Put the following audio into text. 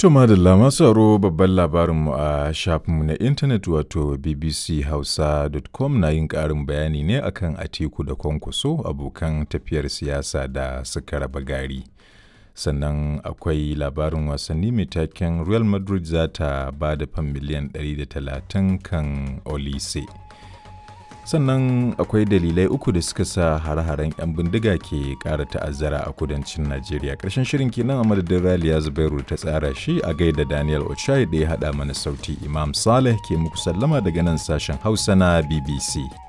To madalla masu aro babban labarinmu a shafinmu na intanet wato bbchausa.com na yin ƙarin bayani ne akan Atiku da Kwankwaso abokan tafiyar siyasa da suka raba gari. Sannan akwai labarin wasanni mai taken Real Madrid za ta ba da fan miliyan 130 kan Olise. sannan akwai dalilai uku da suka sa hare-haren 'yan bindiga ke ƙara ta'azzara a kudancin najeriya ƙarshen shirin kenan a madadin raliya zubairu ta tsara shi a gaida daniel ochai da ya haɗa mana sauti imam saleh ke muku sallama daga nan sashen hausa na bbc